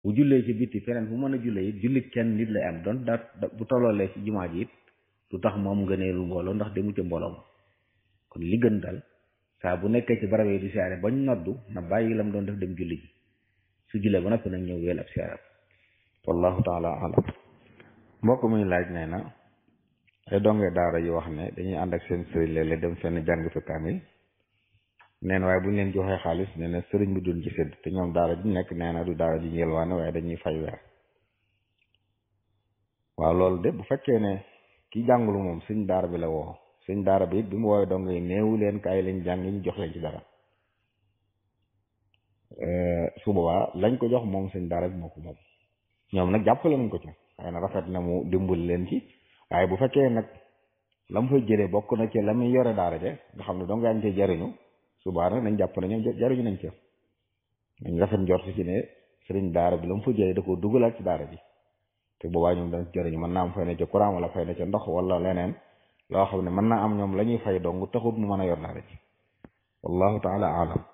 bu jullee ci bitti feneen fu mën a jullee it julli kenn nit lay am doon da bu tolloolee ci jumaa ji it lu tax moom ngëneelu mbooloo ndax demu ca mbooloo ma kon li gën dal saa bu nekkee ci barab yi di siyaare bañ noddu na bàyyi lam doon def dem julli ji su jullee ba noppi nag ñëw weel ab siyaare wallahu taala alam mbokk muy laaj nee na ay donge daara yu wax ne dañuy ànd ak seen sëriñ léeg-léeg dem fenn jàng fi kaamil neen waaye bu ñu leen joxee xaalis nee na sëriñ bi duñ ci sédd te ñoom daara ji nekk nee na du daara ji yelwaane waaye dañuy fay weer waaw loolu de bu fekkee ne ki jàngulu moom sëñ daara bi la woo sëñ daara bi it bi mu woowee dong yi néewu leen kaay leen jàng ñu jox leen ci dara su boobaa lañ ko jox moom sëñ daara bi moo ko moom ñoom nag jàppale nañ ko ci waaye na rafet na mu dimbali leen ci waaye bu fekkee nag la mu fay jëlee bokk na ci la muy yore daara je nga xam ne dong yaa ngi cee jariñu subaa nag nañ jàpp ne ñoom jariñu nañ ci nañ rafet njort ci ne sëriñ daara bi la mu fa jëlee da koo dugalaat ci daara ji te boobaa ñoom dañ jëriñu mën naa am fay na ca courant wala fay na ca ndox wala leneen loo xam ne mën naa am ñoom la ñuy fay dong taxut mu mën a yor daara ji wallahu taala alam